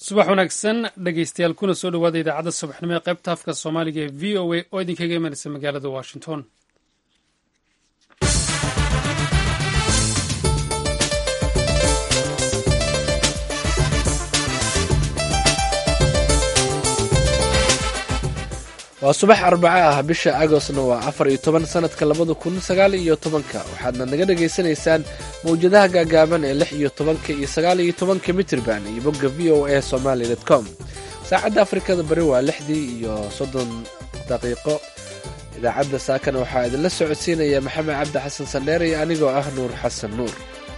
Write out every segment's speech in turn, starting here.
subax wanaagsan dhegeystayaal kuna soo dhawaada idaacadda subaxnimo ee qaybta afka soomaaliga ee v o a oo idinkaga imanaysa magaalada washington waa subax arbaco ah bisha agostna waa afar iyo toban sanadka labada kun sagaal iyo tobanka waxaadna naga dhagaysanaysaan mawjadaha gaagaaban ee lix iyo tobanka iyo sagaal iyo tobanka mitrban iyo bogga v o a somaly com saacadda afrikada bari waa lixdii iyo soddon daqiiqo idaacadda saakana waxaa idinla socodsiinaya maxamed cabdi xasan sandheer iyo anigoo ah nuur xasan nuur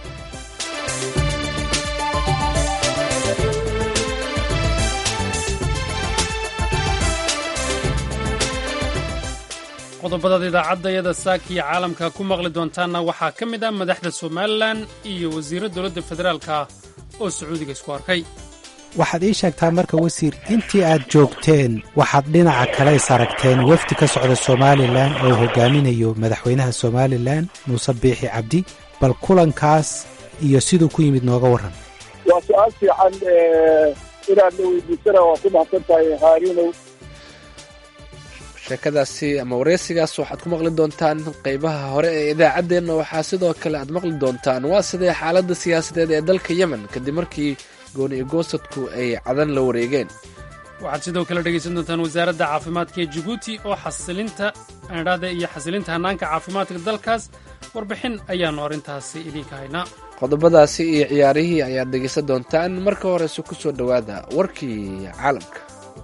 qodobadaad idaacadayada saaka iyo caalamka ku maqli doontaanna waxaa ka mid ah madaxda somalilan iyo wasiirra dowladda federaalka ah oo sacuudiga isku arkay waxaad ii sheegtaa marka wasiir intii aad joogteen waxaad dhinaca kaleys aragteen wafdi ka socda somalilan oo hogaaminayo madaxweynaha somalilan muuse biixi cabdi bal kulankaas iyo siduu ku yimid nooga warran waa su-aal fiican inaad la weydiisana waa ku mahadsan tahay haarinow sheekadaasi ama wareysigaas waxaad ku maqli doontaan qeybaha hore ee idaacaddeenna waxaa sidoo kale aad maqli doontaan waa sidee xaaladda siyaasadeed ee dalka yemen kadib markii gooni igoosadku ay cadan la wareegeen waxaad sidoo kale dhegaysan doontaan wasaaradda caafimaadka ee jibuuti oo xasilinta andhada iyo xasilinta hannaanka caafimaadka dalkaas warbixin ayaannu arrintaasi idiinka haynaa qodobadaasi iyo ciyaarihii ayaad dhegaysan doontaan marka horese ku soo dhowaada warkii caalamka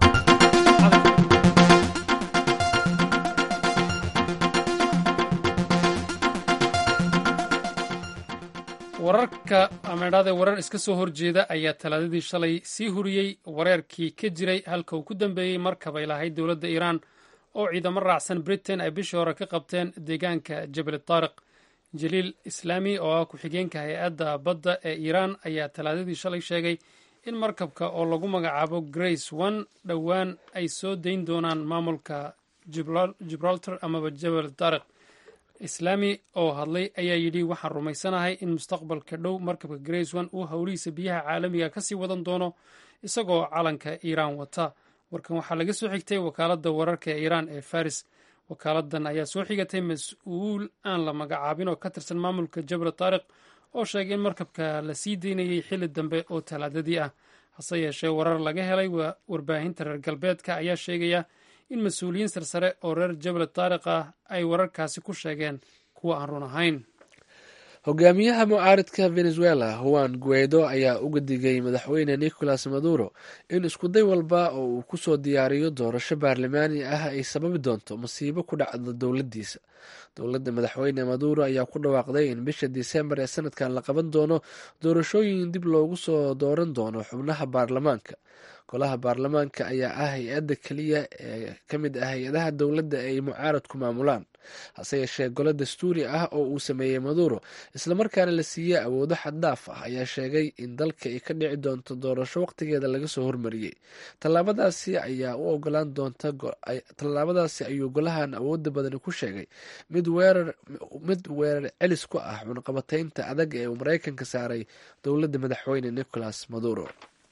wararka amedhade warar iska soo horjeeda ayaa talaadadii shalay sii huriyey wareerkii ka jiray halka uu ku dambeeyey markabay lahayd dowladda iiraan oo ciidamo raacsan britain ay bishii hore ka qabteen deegaanka jabal taariq jaliil islaami oo ah ku-xigeenka hay-adda badda ee iiraan ayaa talaadadii shalay sheegay in markabka oo lagu magacaabo grace one dhowaan ay soo dayn doonaan maamulka gibraltar amaba jabal taariq islaami oo hadlay ayaa yidhi waxaan rumaysanahay in mustaqbalka dhow markabka grace one uu howlihiisa biyaha caalamiga ka sii wadan doono isagoo calanka iiraan wata warkan waxaa laga soo xigtay wakaaladda wararka ee iiraan ee faris wakaaladdan ayaa soo xigatay mas-uul aan la magacaabin oo ka tirsan maamulka jabal taariq oo sheegay in markabka la sii daynayay xilli dambe oo talaadadii ah hase yeeshee warar laga helay warbaahinta reer galbeedka ayaa sheegaya in mas-uuliyiin sarsare oo reer jabal taariq ah ay wararkaasi ku sheegeen kuwa aan run ahayn hogaamiyaha mucaaridka venezuela juan guaido ayaa uga digay madaxweyne nicolas maduro in iskuday walba oo uu kusoo diyaariyo doorasho baarlamaani ah ay sababi doonto masiibo ku dhacda dowladdiisa dowladda madaxweyne maduro ayaa ku dhawaaqday in bisha disembar ee sanadkan la qaban doono doorashooyin dib loogu soo dooran doono xubnaha baarlamaanka golaha baarlamaanka ayaa ah hay-adda keliya ee ka mid ah hay-adaha dowladda ay mucaaradku maamulaan hase yeeshee golo dastuuri ah oo uu sameeyey maduro islamarkaana la siiyey awoodo xaddaaf ah ayaa sheegay in dalka ay ka dhici doonto doorasho waqtigeeda laga soo hormariyey tallaabadaasi ayaa u ogolaan doonta tallaabadaasi ayuu golahan awooda badani ku sheegay mid weerar mid weerar celis ku ah cunaqabataynta adag ee uu maraykanka saaray dowladda madaxweyne nicolas maduro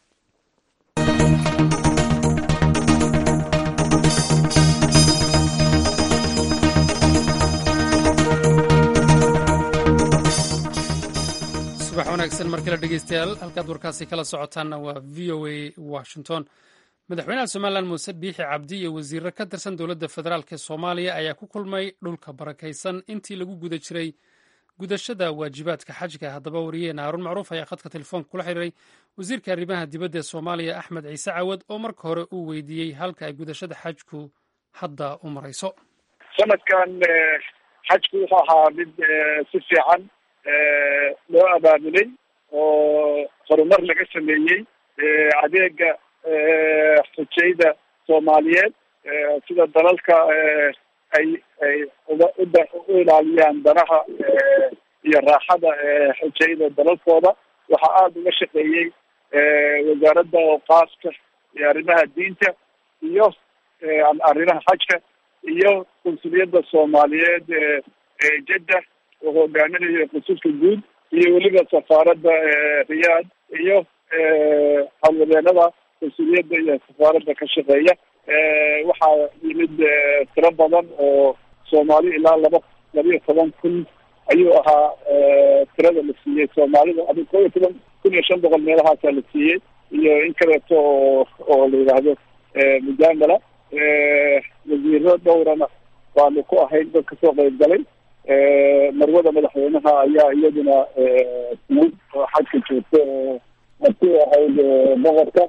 subax wanaagsan mar kale dhegeystayaal halkaad warkaasi kala socotaanna waa v o a washington madaxweynaha somalilan muuse biixi cabdi iyo wasiirro ka tirsan dowladda federaalk ee soomaaliya ayaa ku kulmay dhulka barakaysan intii lagu guda jiray gudashada waajibaadka xajka haddaba wariyaheenna haarun macruuf ayaa khadka telefoonka kula xiriiray wasiirka arrimaha dibadda ee soomaaliya axmed ciise cawad oo marka hore uu weydiiyey halka ay gudashada xajku hadda u marayso sanadkan xajku wuxuu ahaa mid si fiican loo abaabulay oo horumar laga sameeyey adeega xujayda soomaaliyeed sida dalalka ay ay uga u ilaaliyaan danaha iyo raaxada xujayda dalalkooda waxaa aada uga shaqeeyey wasaaradda ooqaaska iyo arrimaha diinta iyo arrimaha xajka iyo konsuliyadda soomaaliyeed ee jedda oo hogaaminayo consulka guud iyo weliba safaaradda riyaad iyo howlwadeenada konsuliyadda iyo safaaradda ka shaqeeya waxaa yimid tiro badan oo soomaali ilaa laba labiyo toban kun ayuu ahaa tirada la siiyey soomaalida adi koo iyo toban kun iyo shan boqol meelahaasaa la siiyey iyo in kaleeto oo oo la yidhaahdo mujaamala wasiiro dhowrana waanu ku ahayn dad kasoo qeyb galay marwada madaxweynaha ayaa iyaduna timid oo xajka joogta oo markii ahayd boqorka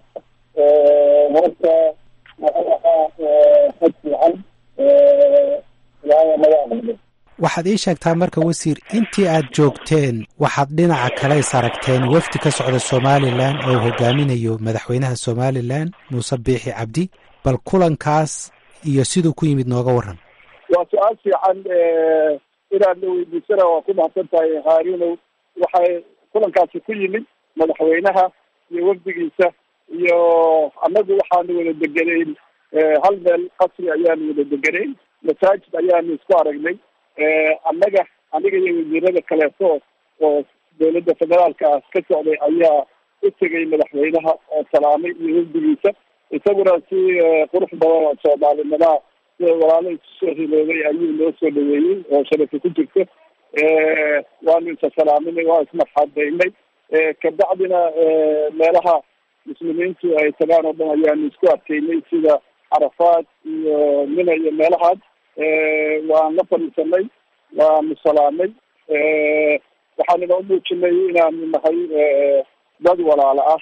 horta wuxuu ahaa xaj fiican ilaahay naga aqbalo waxaad ii sheegtaa marka wasiir intii aad joogteen waxaad dhinaca kale is aragteen wafdi ka socda somalilan oo hogaaminayo madaxweynaha somalilan muuse biixi cabdi bal kulankaas iyo siduu ku yimid nooga waran waa su-aal fiican inaad la weydiisana waa ku mahadsan tahay haarunow waxay kulankaasi ku yimid madaxweynaha iyo wafdigiisa iyo annagu waxaanu wada degenayn hal meel qasri ayaanu wada degenayn masaajid ayaanu isku aragnay annaga aniga iyo wasiirada kaleeto oo dawladda federaalka ah ka socday ayaa u tegay madaxweynaha oo salaamay iyo wafdigiisa isaguna si qurux badan oo soomaalinimaa sida walaalo isu soo hiloobay ayuu noo soo dhaweeyey oo sharafi ku jirto waanu isa salaaminay waa ismarxabeynay kabacdina meelaha muslimiintu ay tagaan oo dhan ayaanu isku adkeynay sida carafaad iyo mina iyo meelahaas waan la fadhiisanay waanu salaamay waxaanuna umuujinay inaanu nahay dad walaalo ah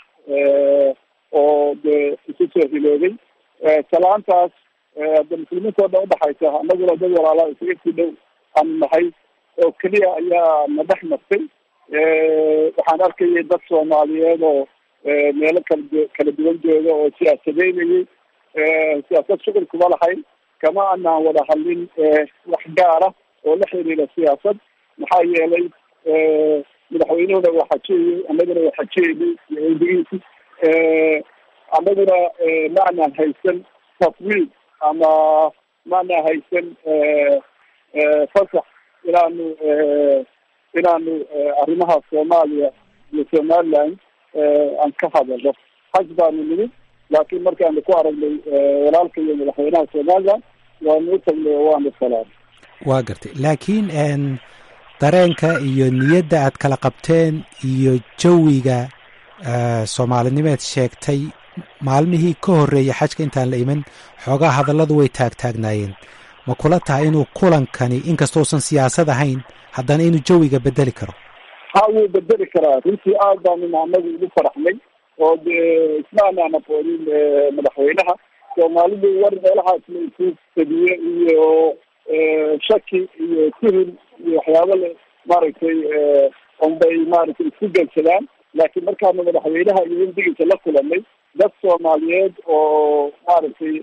oo de isu soo hiloobay salaantaas de muslimiinta o dhan udhaxaysa anaguna dad walaala isaga sii dhow aanu nahay oo keliya ayaa na dhex martay waxaan arkayay dad soomaaliyeed oo meelo kala kala duwan jooga oo siyaasadeynayay siyaasad shuqul kuma lahayn kama anaan wada hadlin wax gaara oo la xiriira siyaasad maxaa yeelay madaxweynuhuna waa xajiyayay annaguna waa xajiyaynay iyo wadigiisi annaguna ma anaan haysan tafwiid ama ma anaan haysan fasax inaanu inaanu arrimaha soomaaliya iyo somaliland aan ka hadalno xaj baanu nimid laakiin markaanu ku aragnay walaalka iyo madaxweynaha somaliland waanu u tagnay oo waanu salaamay waa gartay laakiin dareenka iyo niyadda aad kala qabteen iyo jawiga soomaalinimeed sheegtay maalmihii ka horreeyay xajka intaan la iman xoogaa hadalladu way taagtaagnaayeen ma kula tahay inuu kulankani inkastousan siyaasad ahayn haddana inuu jawiga bedeli karo ha wuu bedeli karaa runtii aad baanu anagu ugu faraxnay oo de isma anaan aqoonin madaxweynaha soomaalidu war meelahaas la isu fadiyo iyo shaki iyo tuhul iyo waxyaaba le maaragtay unbay maaragtay isku gelsadaan laakiin markaanu madaxweynaha iyo wafdigiisa la kulanay dad soomaaliyeed oo maaragtay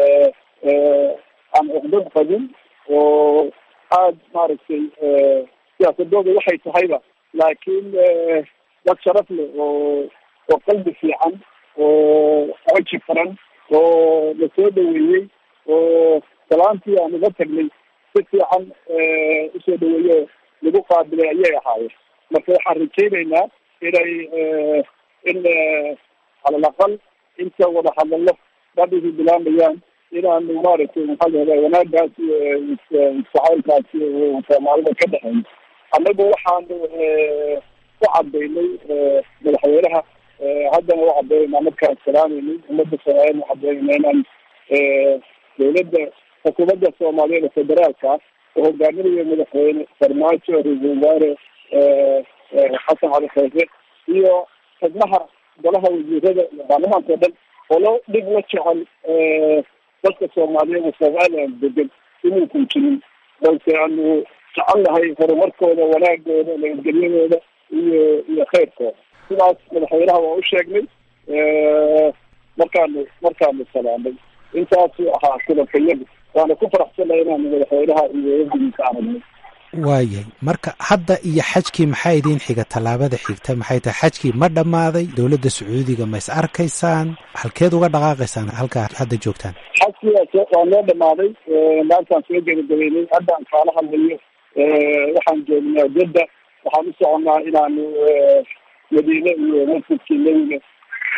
aan cuqdad qabin oo aad maaragtay siyaasadooda waxay tahayba laakiin dad sharaf leh oo oo qalbi fiican oo coji furan oo la soo dhaweeyey oo salaantii aan uga tagnay si fiican usoo dhaweeyo lagu qaabilay ayay ahaayeen marka waxaan rajaynaynaa inay in calal aqal inta wada hadallo badhigii bilaamayaan inaanu maaragtay maxaa lahada wanaagaas isjacaylkaas soomaalida ka dhexeyn annagu waxaanu ku cadaynay madaxweynaha haddana u cadeynaa markaan salaameynay ummadda soomaaliyeed u cadeynayna inaan dawladda xukuumadda soomaaliyeed ee federaalka ah oo hogaaminayo madaxweyne farmaajo ra-iisul wasaare xasan cali khayre iyo xubnaha golaha wasiirada iyo baarlamaanka o dhan olo dhib la jecel dadka soomaaliyeed oo somaliland degan inuusan jirin balse aanu jecel nahay horumarkooda wanaagooda nabadgelyadooda iyo iyo khayrkooda sidaas madaxweynaha waa u sheegnay markaanu markaanu salaamay intaasuu ahaa kulankayagu waana ku faraxsanay inaanu madaxweynaha iyo wafdigiisa aragnay waayahay marka hadda iyo xajkii maxaa idiin xiga tallaabada xigta maxay tahay xajkii ma dhammaaday dowladda sacuudiga ma is arkaysaan halkeed uga dhaqaaqaysaan halkaa hadda joogtaan xajkii waa noo dhamaaday maantaan soo gebagabeynay haddaan kaala hadlayo waxaan joognaa jadda waxaan u soconnaa inaanu madiine iyo masjidkii nebiga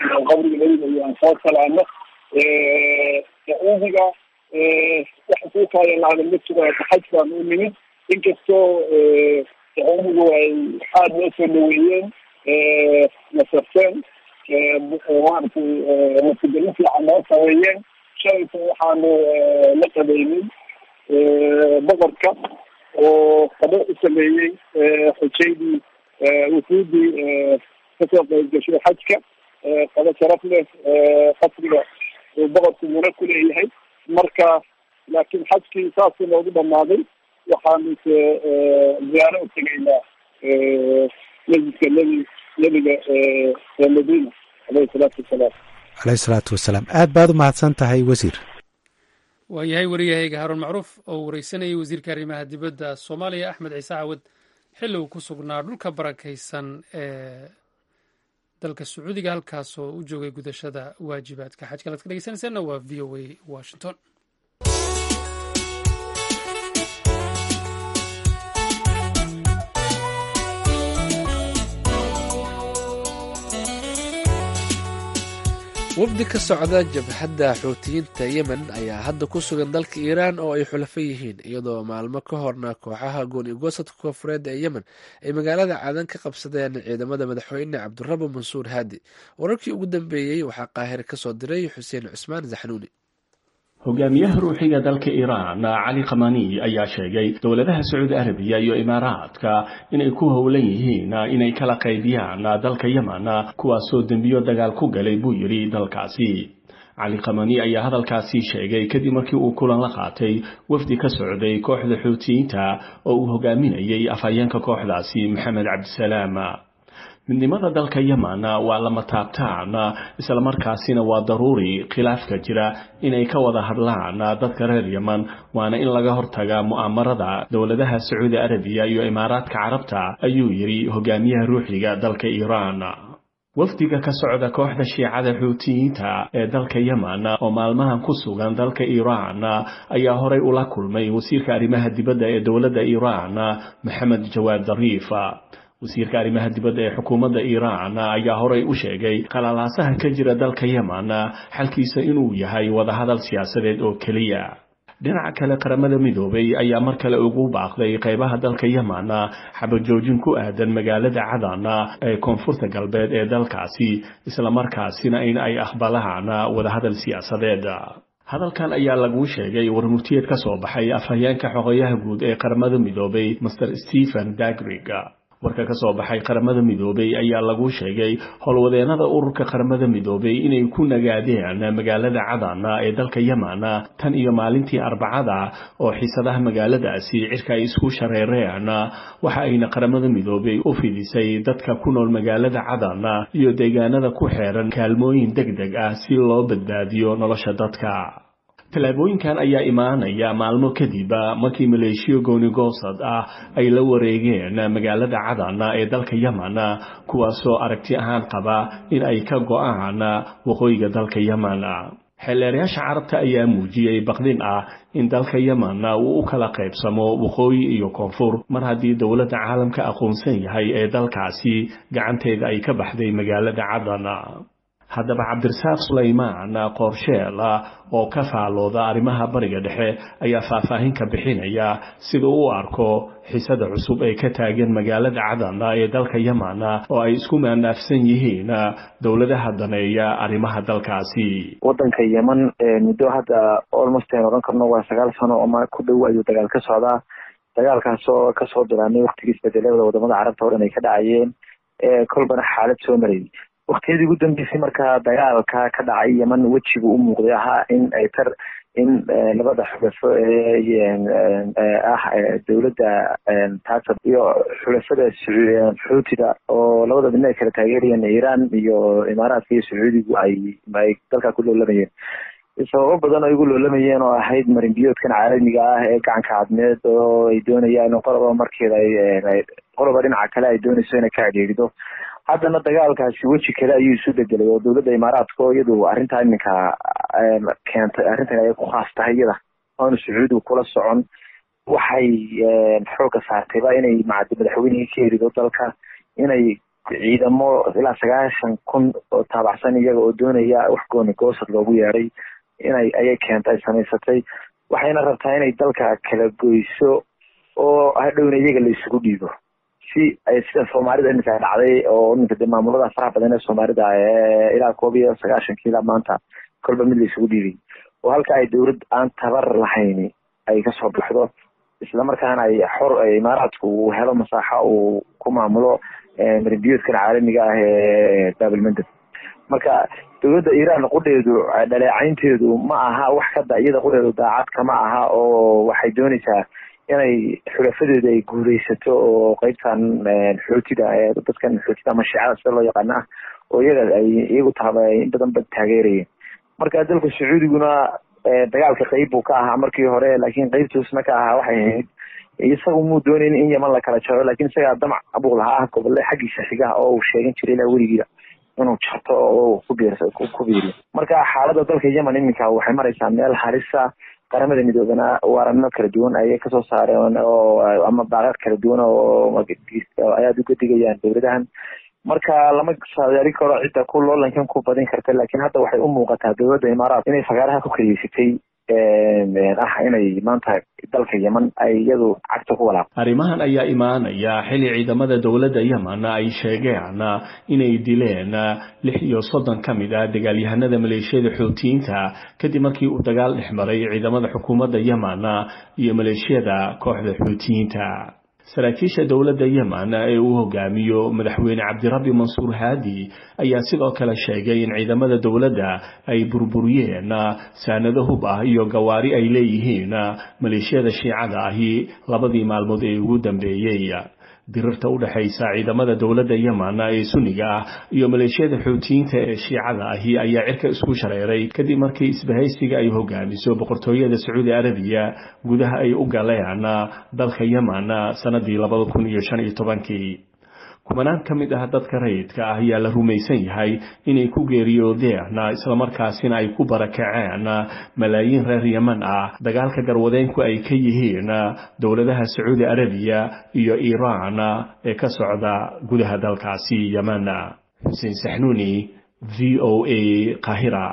qabriga nabiga iyo aan soo salaano sacuudiga waxa kuu kaayanlaada ma jiro xaj baan u nimid inkastoo sacuudigu ay aada noo soo dhaweeyeen nasarteen maaragtay nafsigelin fiican noo sameeyeen shalayta waxaanu la qabeynay boqorka oo qado u sameeyey xujaydii wufuudii kasoo qayb gashay xajka qado sharaf leh qasriga uu boqorku muna ku leeyahay marka laakiin xajkii saasuu noogu dhamaaday waxaanu se ziyaaro u tegaynaa masjidka nebi nebiga ee madiina aleyhi salaatu wasalaam caleyhi salaatu wasalaam aad baad u mahadsan tahay wasiir waa yahay wariyahayga haaruun macruuf oo wareysanayay wasiirka arrimaha dibadda soomaaliya axmed ciise cawad xilli uu ku sugnaa dhulka barakaysan ee dalka sacuudiga halkaasoo u joogay gudashada waajibaadka xajka laad ka dhegeysanaysaanna waa v o a washington wafdi ka socda jabhadda xuutiyiinta yemen ayaa hadda ku sugan dalka iiraan oo ay xulafo yihiin iyadoo maalmo ka horna kooxaha gooni-goosadka koonfureed ee yemen ay magaalada cadan ka qabsadeen ciidamada madaxweyne cabdirabo mansuur haadi wararkii ugu dambeeyey waxaa qaahire kasoo diray xuseen cusmaan zaxnuuni hogaamiyaha ruuxiga dalka iiraan cali khamani ayaa sheegay dowladaha sacuudi arabiya iyo imaaraadka inay ku howlan yihiin inay kala qaybiyaan dalka yemen kuwaasoo dembiyo dagaal ku galay buu yidhi dalkaasi cali khamani ayaa hadalkaasi sheegay kadib markii uu kulan la qaatay wafdi ka socday kooxda xuutiyiinta oo uu hogaaminayay afhayeenka kooxdaasi maxamed cabdisalaam midnimada dalka yemen waa lama taabtaan islamarkaasina waa daruuri khilaafka jira inay ka wada hadlaan dadka reer yemen waana in laga hortaga mu'aamarada dowladaha sacuudi arabiya iyo imaaraadka carabta ayuu yidhi hogaamiyaha ruuxiga dalka iiraan wafdiga ka socda kooxda shiicada xuutiyiinta ee dalka yemen oo maalmahan ku sugan dalka iiraan ayaa horay ula kulmay wasiirka arrimaha dibadda ee dowladda iiraan maxamed jawaad dariif wasiirka arrimaha dibadda ee xukuumadda iiraan ayaa horay u sheegay qalalaasaha ka jira dalka yemen xalkiisa inuu yahay wadahadal siyaasadeed oo keliya dhinaca kale qaramada midoobay ayaa mar kale ugu baaqday qaybaha dalka yemen xabajoojin ku aadan magaalada cadan ee koonfurta galbeed ee dalkaasi islamarkaasina in ay aqbalaan wadahadal siyaasadeed hadalkan ayaa lagu sheegay warmurtiyeed ka soo baxay afhayeenka xoqoyaha guud ee qaramada midoobay master stephen dagrig warka ka soo baxay qaramada midoobay ayaa lagu sheegay howlwadeennada ururka qaramada midoobay inay ku nagaadeen magaalada cadan ee dalka yemen tan iyo maalintii arbacada oo xiisadaha magaaladaasi cirka ay isku shareereen waxa ayna qaramada midoobay u fidisay dadka ku nool magaalada cadan iyo deegaanada ku xeeran kaalmooyin deg deg ah si loo badbaadiyo nolosha dadka tallaabooyinkan ayaa imaanaya maalmo kadib markii maleeshiyo goonigoosad ah ay la wareegeen magaalada cadan ee dalka yemen kuwaasoo aragti ahaan qaba in ay ka go-aan waqooyiga dalka yemen xeelleerayaasha carabta ayaa muujiyey baqdin ah in dalka yemen uu u kala qaybsamo waqooyi iyo koonfur mar haddii dowladda caalamka aqoonsan yahay ee dalkaasi gacanteeda ay ka baxday magaalada cadan haddaba cabdirasaaq sulaymaan qoorsheel oo ka faalooda arrimaha bariga dhexe ayaa faahfaahin ka bixinaya sida u arko xisada cusub ee ka taagan magaalada cadan ee dalka yemen oo ay isku maandaafsan yihiin dowladaha daneeya arrimaha dalkaasi wadanka yemen muddo hadda olmost aan odhan karno waa sagaal sano ama ku dhow ayuu dagaal ka socdaa dagaalkaas oo kasoo bilaabnay waktigii isbedelada wadamada carabta hor inay ka dhacayeen kolbana xaalad soo marayay waktiyadii ugu dambeysay markaa dagaalka ka dhacay yemen wejigu u muuqday ahaa in ay tar in labada xulafo ah dowladda taasad iyo xulafada xuutida oo labada midna ay kala taageerayeen iiraan iyo imaaraadka iyo sacuudigu ay ay dalkaa ku loolamayeen sababo badan ay ugu loolamayeen oo ahayd marinbiyoodkan caalamiga ah ee gacanka cadmeed oo ay doonayaan qoloba markeeda ay qoloba dhinaca kale ay doonayso inay ka adhiirido haddana dagaalkaasi weji kale ayuu isu bedelay oo dowladda imaaraadka oo iyadu arrintaa iminka keentay arrintan ay ku khaas tahay iyada oonu sacuudigu kula socon waxay xoogga saartayba inay macadi madaxweynihii ka erido dalka inay ciidamo ilaa sagaashan kun oo taabacsan iyaga oo doonaya wax gooni goosad loogu yeeday inay ayay keentay samaysatay waxayna rabtaa inay dalka kala goyso oo hadhowna iyaga la isugu dhiibo si ay sida soomaalida iminka dhacday oo iminka de maamulada faraha badan ee soomaalida ilaa koob iyo sagaashankii ilaa maanta kolba mid la isugu dhiibay oo halka ay dowlad aan tabar lahayni ay kasoo baxdo islamarkaana ay xor imaaraadku uu helo masaaxo uu ku maamulo marinbiyoodkan caalamiga ah ee baabilmandab marka dowladda iiraan qudheedu dhaleecaynteedu ma aha wax kada iyada qudheedu daacad kama aha oo waxay dooneysaa inay xulafadeeda ay guuleysato oo qeybtan xootida dadkan xootida ama shiicada sida loo yaqaana ah oo iyaga ay iyagu taaba in badan ba taageerayeen marka dalka sacuudiguna dagaalka qeyb buu ka ahaa markii hore laakiin qeybtuusna ka ahaa waxay ahayd isagu muu doonayn in yaman la kala jaro lakin isagaa damac abuuq lahaa ah gobolle xaggiisa xigaha oo uu sheegan jiray ilaa weligiiba inuu jarto oo ku biiriyo marka xaalada dalka yemen iminka waxay mareysaa meel halisa qaramada midoobana waarano kala duwan ayay kasoo saareen oo ama baaqad kala duwan oo ayaad uga digayaan dowladahan marka lama saadaali karo cidda ku loolankan ku badin karta lakin hadda waxay u muuqataa dowladda imaaraat inay fagaaraha ku kaleysatay ah inay maanta dalka yemen ay iyadu cagta ku walaaqo arrimahan ayaa imaanaya xilli ciidamada dowladda yemen ay sheegeen inay dileen lix iyo soddon ka mid ah dagaalyahanada maleeshiyada xoutiyiinta kadib markii uu dagaal dhex maray ciidamada xukuumadda yemen iyo maleeshiyada kooxda xoutiyiinta saraakiisha dowladda yemen ee uu hogaamiyo madaxweyne cabdirabbi mansuur haadi ayaa sidoo kale sheegay in ciidamada dowladda ay burburiyeen saanado hub ah iyo gawaari ay leeyihiin maleeshiyada shiicada ahi labadii maalmood ee ugu dambeeyey dirirta u dhexaysa ciidamada dowladda yemen ee sunniga ah iyo maleeshiyada xoutiyiinta ee shiicada ahi ayaa cirka isku shareeray kadib markii isbahaysiga ay hogaamiso boqortooyada sacuudi arabiya gudaha ay u galeen dalka yemen sanadii labada kun iyo shan iyo tobankii kumanaan ka mid ah dadka rayidka ah ayaa la rumaysan yahay inay ku geeriyoodeen islamarkaasina ay ku barakaceen malaayiin reer yeman ah dagaalka garwadeenku ay ka yihiin dowladaha sacuudi arabiya iyo iiraan ee ka socda gudaha dalkaasi yemen xuseen saxnuuni v o a qahira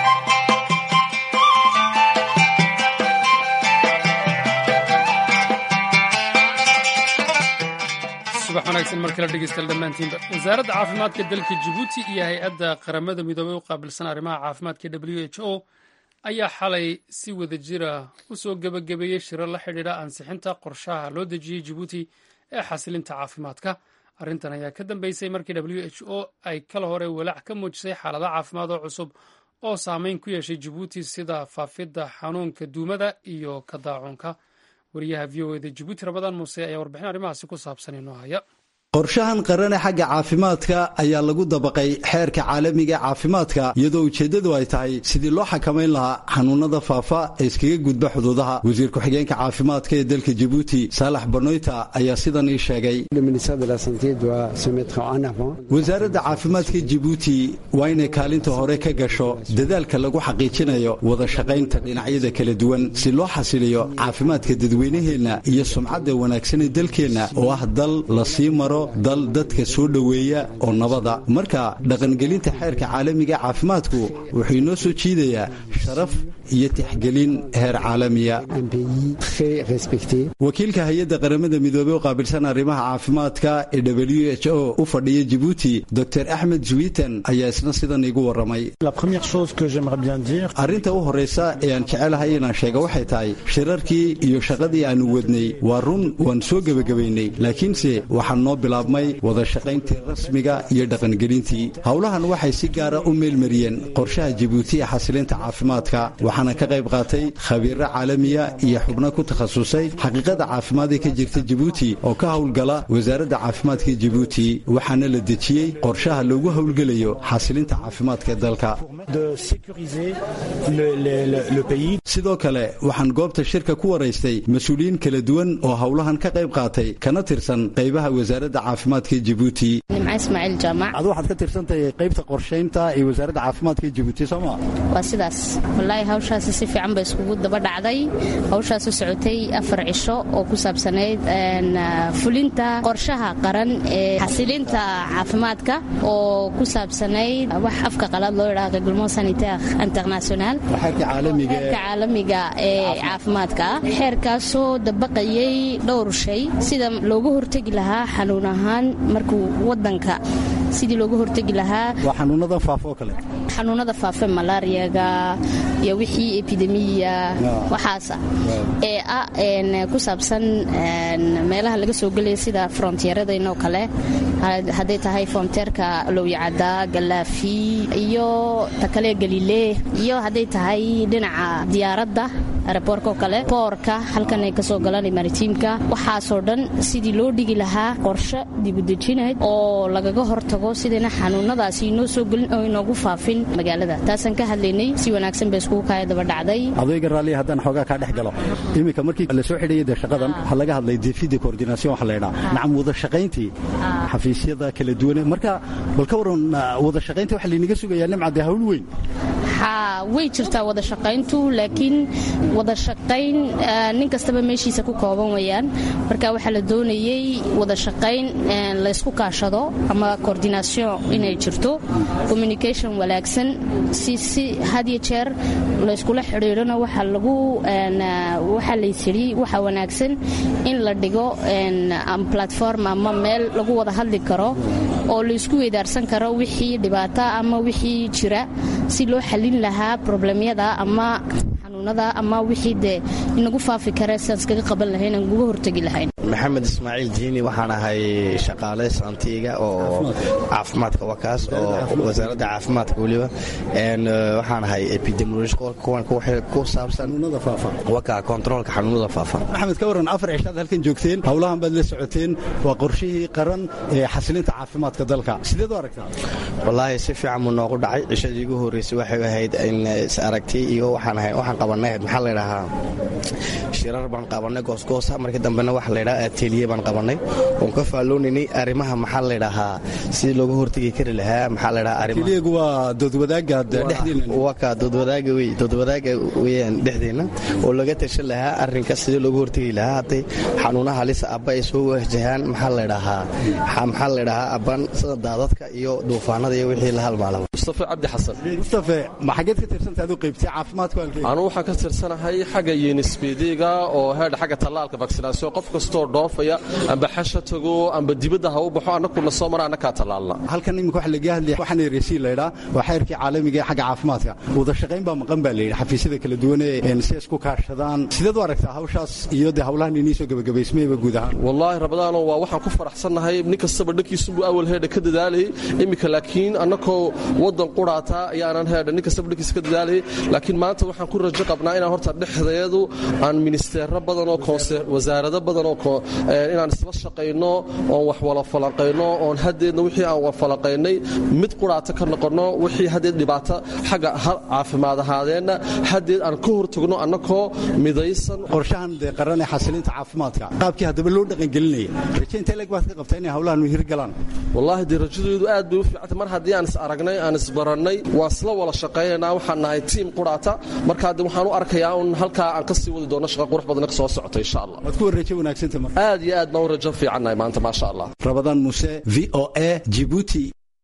subax wanaagsan mar kale dhegeystayaal dhammaantiinba wasaaradda caafimaadka dalka jabuuti iyo hay-adda qaramada midoobey u qaabilsan arrimaha caafimaadka w h o ayaa xalay si wada jira u soo gebagabeeyey shirar la xidhiidha ansixinta qorshaha loo dejiyey jabuuti ee xasilinta caafimaadka arrintan ayaa ka dambeysay markii w h o ay kala hore walaac ka muujisay xaalada caafimaad oo cusub oo saameyn ku yeeshay jabuuti sida faafidda xanuunka duumada iyo ka daacuunka wariyaha v o eda jabuuti rabadaan muuse ayaa warbixin arrimahaasi ku saabsan inoo haya qorshahan qarane xagga caafimaadka ayaa lagu dabaqay xeerka caalamiga caafimaadka iyadoo ujeeddadu ay tahay sidii loo xakamayn lahaa xanuunada faafa ee iskaga gudba xuduudaha wasiir ku-xigeenka caafimaadka ee dalka jabuuti saalax banoyta ayaa sidan ii sheegay wasaaradda caafimaadka jabuuti waa inay kaalinta hore ka gasho dadaalka lagu xaqiijinayo wada shaqaynta dhinacyada kala duwan si loo xasiliyo caafimaadka dadweynaheenna iyo sumcadda wanaagsanee dalkeenna oo ah dal la sii maro dal dadka soo dhoweeya oo nabada marka dhaqangelinta xeerka caalamiga caafimaadku wuxuu inoo soo jiidayaa sharaf iyo tixgelin heer caalamiya wakiilka hay-adda qaramada midoobey u qaabilsan arrimaha caafimaadka ee w h o u fadhiya jabuuti dor axmed zwitan ayaa isna sidan iigu warramay arrinta u horraysa ee aan jecelahay inaan sheega waxay tahay shirarkii iyo shaqadii aannu wadnay waa run waan soo gebagabaynay laakiinse waxaan noo bilaabmay wada shaqayntii rasmiga iyo dhaqangelintii howlahan waxay si gaara u meelmariyeen qorshaha jabuuti ee xasilinta caafimaadka waxaana ka qayb qaatay khabiiro caalamiya iyo xubno ku takhasusay xaqiiqada caafimaad ee ka jirta jabuuti oo ka howlgala wasaaradda caafimaadka jabuuti waxaana la dejiyey qorshaha loogu howlgelayo xasilinta caafimaadka dalka sidoo kale waxaan goobta shirka ku waraystay mas-uuliyiin kala duwan oo howlahan ka qayb qaatay kana tirsan qaybaha wasaaradda caafimaadka jibuuti nimca ismaaciil jaamac adu waxaad ka tirsantahay qaybta qorshaynta ee wasaaradda caafimaadka jibuuti sooma waa sidaas wallaahi hawshaasi si fiican bay iskugu daba dhacday hawshaasoo socotay afar cisho oo ku saabsanayd fulinta qorshaha qaran ee xasilinta caafimaadka oo ku saabsanayd wax afka qalaad loo yidhaha reglement sanitaire international xeerka caalamiga ee caafimaadka xeerkaasoo dabaqayay dhowr shay sida looga hortegi lahaa xanuun ahaan markuu wadanka sidii looga hortegi lahaa waa xanuunadan faafo kale xanuunada faafe malaariyaga iyo wixii epidemiya waxaasa ee ah ku saabsan meelaha laga soo gelaya sida frontieradanoo kale hadday tahay fronteerka lowyacada galaafi iyo takale galilee iyo hadday tahay dhinaca diyaaradda aeroboorka oo kale boorka halkan ay kasoo galaan maritiimka waxaasoo dhan sidii loo dhigi lahaa qorshe dibudejinayd oo lagaga hortago sidayna xanuunadaasi inoo soo gelin oo inoogu faafin magaalada taasaan ka hadlaynay si wanaagsan bay iskugu kaaya daba dhacday adayga raalliya haddaan xoogaa kaa dhex galo iminka markii la soo xidhayay dee shaqadan waxaa laga hadlay defida coordination waxa la ydhaa nacam wada shaqayntii xafiisyada kala duwane marka bal ka waran wada shaqaynta waxa laynaga sugayaa nimca dee hawl weyn way jirtaa wada shaqayntu laakiin wada shaqayn nin kastaba meeshiisa ku kooban wayaan marka waxaa la doonayey wada shaqayn laysku kaashado ama coordination inay jirto communication wanaagsan si si had iyo jeer layskula xidhiidhona waxa lagu waxaa laysidhi waxa wanaagsan in la dhigo platform ama meel lagu wada hadli karo oo laysku weydaarsan karo wixii dhibaata ama wixii jira si loo xalin lahaa problemyada ama xanuunada ama wixii dee inagu faafi kare siaan iskaga qaban lahayn aan uga hortegi lahayn maxamed ismaaciil diini waxaan ahay shaqaale santiga oo caafimaadka wakaas oo wasaaradda caafimaadka weliba waxaan ahay epidemiologku saabsan waka kontaroolka xanuunada faafa maxamed ka waran afar cishaad halkan joogteen howlahan baad la socoteen waa qorshihii qaran ee xasilinta caafimaadka dalka sideed u aragtaa wallaahi si fiican buu noogu dhacay cishadii ugu horreysay waxay ahayd in is aragtay iyo waxaan qabanay maxaa la ydhahaa shirar baan qabanay goosgoosa markii dambena waxa la ydhaha ateliye baan qabanay oon ka faalloonaynay arrimaha maxaa la ydhahaa sidii looga hortegi kari lahaa maxaa la ydhahaa ateliyagu waa doodwadaaga dhexdeena waa ka doodwadaaga wey doodwadaaga weeyaan dhexdeena oo laga tashan lahaa arrinka sidii looga hortegi lahaa hadday xanuunaha halisa abba ay soo wajahaan maxaa la ydhahaa maxaa la ydhahaa abban sida daadadka iyo duufaanada iyo wixii la halmaalaba mustafe cabdi xasan mustafe ma xageed ka tirsantahay aduu qaybtay caafimaadku anu waxaan ka tirsanahay xagga yunisbediga oo heedha xagga tallaalka vaksinaasiyon qof kastoo dhoofaya amba xasha tago amba dibadda ha u baxo annakuna soo mara annakaa tallaalna halkan iminka waxa laga hadlaya waxaan resiin laydhaa waa xeerkii caalamiga ee xagga caafimaadka wada shaqayn baa maqan baa layidhi xafiisyada kala duwan ee si isku kaashadaan sideed u aragtaa hawshaas iyo dee hawlahan inii soo gebagabaysmayba guud ahaan wallaahi rabadaano waa waxaan ku faraxsannahay nin kastaba dhankiisunbuu awal heedha ka dadaalayay iminka laakiin annakoo waddan quraataa ayaanan heedha nin kastaba dhankiisa ka dadaalayay laakiin maanta waxaan ku rajo qabnaa inaan horta dhexdeedu aan ministeero badanoo wasaarado badanoo inaan isla shaqayno oon wax wala falanqayno oon haddeedna wixii aan wafalaqaynay mid quraata ka noqonno wixii haddeed dhibaato xagga caafimaad ahaadeenna haddeed aan ka hortagno annakoo midaysan qorshahan dee qaran ee xasilinta caafimaadka qaabkii haddaba loo dhaqangelinaya rajaynta eleg baad ka qabtaa inay hawlahan hirgalaan wallaahi dee rajadeedu aad bay u fiicantay mar haddii aan is aragnay aan isbarannay waan isla wada shaqaynaynaa waxaan nahay tiim quraata markaa de waxaan u arkayaa un halkaa aan ka sii wadi doono shaqa qurux badana ka soo socota insha allah waad ku warrajo wanaagsanta marka aad iyo aad baan u rajo fiicannahay maanta maasha allah rabadaan muuse v o a jibuuti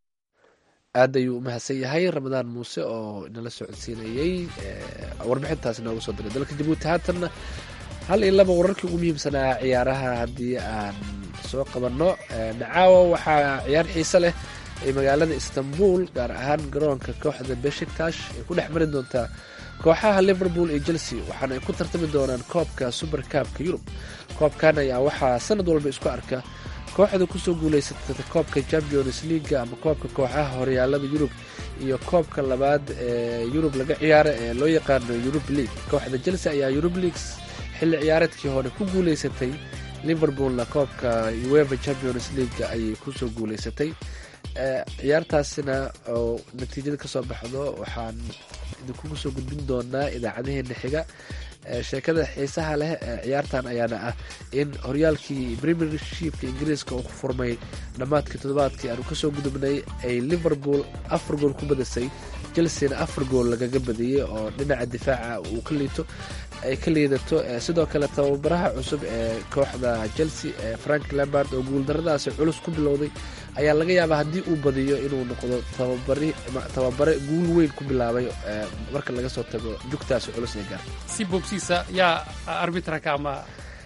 aad ayuu u mahadsan yahay ramadaan muuse oo inala socodsiinayey warbixintaas inooga soo diray dalka jabuuti haatanna hal iyo laba wararkii ugu muhiimsanaa ciyaaraha haddii aan soo qabanno nacaawa waxaa ciyaar xiise leh ee magaalada istanbul gaar ahaan garoonka kooxda beshiktash ay ku dhex mari doontaa kooxaha liverpool iyo chelsea waxaana ay ku tartami doonaan koobka super kaabka yurub koobkan ayaa waxaa sanad walba isku arka kooxda kusoo guulaysata koobka champions leaga ama koobka kooxaha horyaalada yurub iyo koobka labaad ee yurub laga ciyaara ee loo yaqaano yurub league kooxda chelsea ayaa yurub leagues xilli ciyaareedkii hore ku guulaysatay liverpoolna koobka ueva champions leaga ayay kusoo guulaysatay ciyaartaasina oo natiijada kasoo baxdo waxaan idinkugu soo gudbin doonaa idaacadaheena xiga sheekada xiisaha leh ciyaartan ayaana ah in horyaalkii premiershipka ingiriiska uu ku furmay dhammaadkii toddobaadkii aanu kasoo gudubnay ay liverpool afar gool ku badisay chelseana afar gool lagaga badiyey oo dhinaca difaaca uu ka liito ay ka liidato sidoo kale tababaraha cusub ee kooxda chelsea frank lambard oo guuldaradaasi culus ku bilowday ayaa laga yaabaa haddii uu badiyo inuu noqdo tababare guul weyn ku bilaabay marka laga soo tago jugtaasi culus ee gaar si boobsiisa yaa arbitraka ama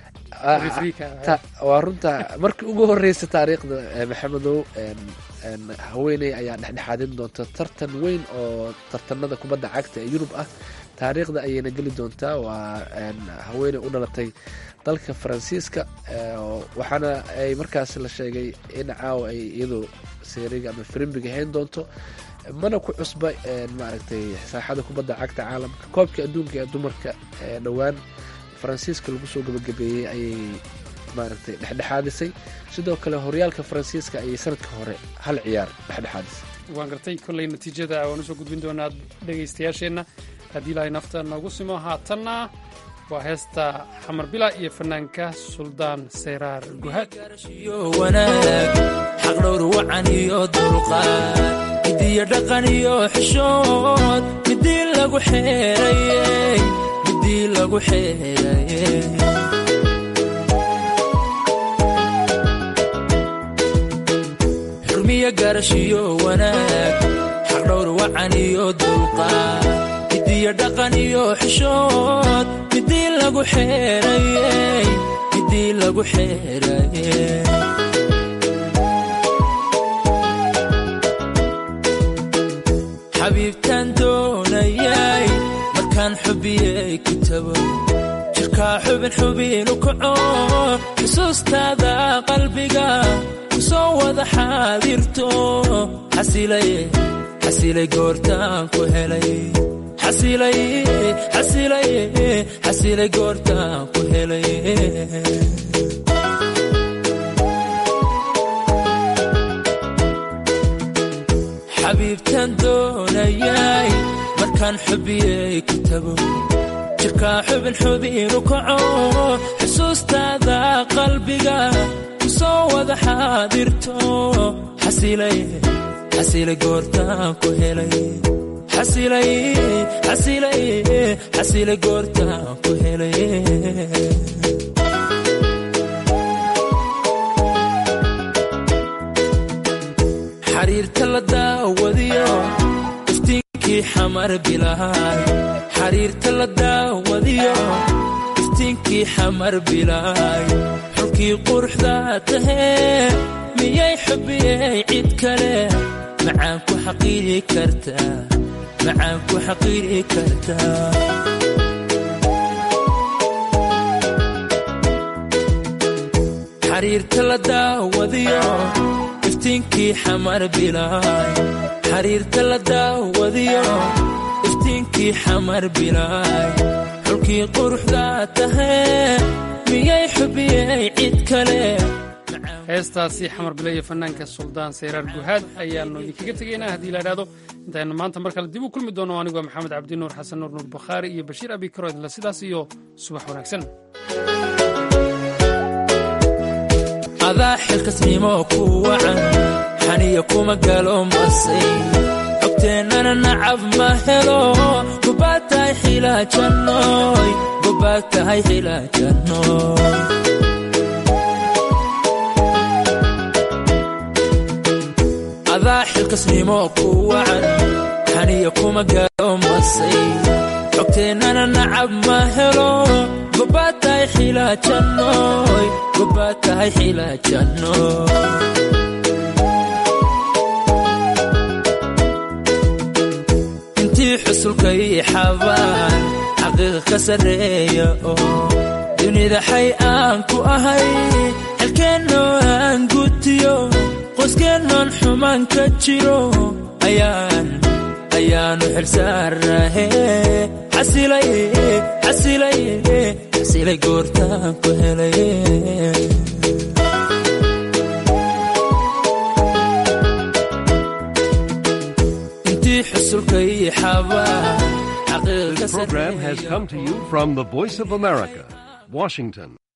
waa runta markii ugu horeysa taariikhda maxamedow haweeney ayaa dhexdhexaadin doonta tartan weyn oo tartanada kubadda cagta ee yurub ah taariikhda ayayna geli doontaa waa haweeney u dhalatay dalka faransiiska waxaana ay markaas la sheegay in caawa ay iyadu seeriga ama firimbiga hayn doonto mana ku cusba maaragtay saaxada kubadda cagta caalamka koobkii adduunka ee dumarka ee dhowaan faransiiska lagu soo gabagabeeyey ayay maaragtay dhexdhexaadisay sidoo kale horyaalka faransiiska ayay sanadka hore hal ciyaar dhexdhexaadisay waan gartay kolley natiijada waan usoo gudbin doonaa dhegaystayaasheenna haddii ilaahay nafta noogu simo haatanna waa heesta xamar bila iyo fanaanka suldaan sayraar guhaad wanaag xaqdhowr wacan iyo dulqaad midiyo dhaqan iyo xishood midii lagu xeerayey midii lagu xeerayey xurmiyo garashiyo wanaag xaqdhowr wacan iyo dulqaad midiyo dhaqan iyo xishood midii lagu xeerayey midii lagu xeerayey xabiibtaan doonayay markaan xubiyey kitabo jirkaa xubin xubinu kaco xusuustaada qalbiga ku soo wada xaadirto xasilay xasilay goortaan ku helay xasilay xasilay xasilay goortaan ku helay xabiibtaan doonayay markaan xubiyey kitabo jirkaa xubin xubinu kaco xusuustaada qalbiga ku soo wada xaadirto xasilay xasilay goortaan ku helay xasilay xasilay xasilay goortaan ku helay xariirta la daawadiyo iftiinkii xamar bilaay xariirta la daawadiyo iftiinkii xamar bilaay xulkii quruxda tahee miyay xubiyey cid kale macaan ku xaqiiri kartaa macaan ku xaqiiri kartaa xariirta la daawadiyo iftiinkii xamar bilaay xariirta la daawadiyo iftiinkii xamar bilaay xulkii quruxda tahee miyay xubiyey cid kale heestaasi xamar bila iyo fanaanka suldaan sayraar guhaad ayaannu idinkaga tegaynaa haddii la idhahdo intaynu maanta mar kale dib u kulmi doono anigoo maxamed cabdi nuur xasan nuur nuur bakhaari iyo bashiir abi karo idinla sidaas iyo subax wanaagsan adaa xilkasnimo ku wacan xaniya kuma galo masay xogteennana nacab ma helo gobaad tahay xilaajannoy gobaad tahay xilaajannoy adaa xilkasnimo ku wacan xaniya kuma galo masay xogteennana nacab ma helo gobaad tahay xilaajannoy gobaad tahay xilaajannoy intii xusulka ii xabaan xaqiiqa ka sarreeya oo dunida xay aan ku ahay xelkeennoo aan gutiyo qoyskeenoon xumaan ka jiro ayaan ayaanu xilsaarnahe xasilay xasilay xasilay goortaan ku helay xabaan This program has come to you from the Voice of America, Washington.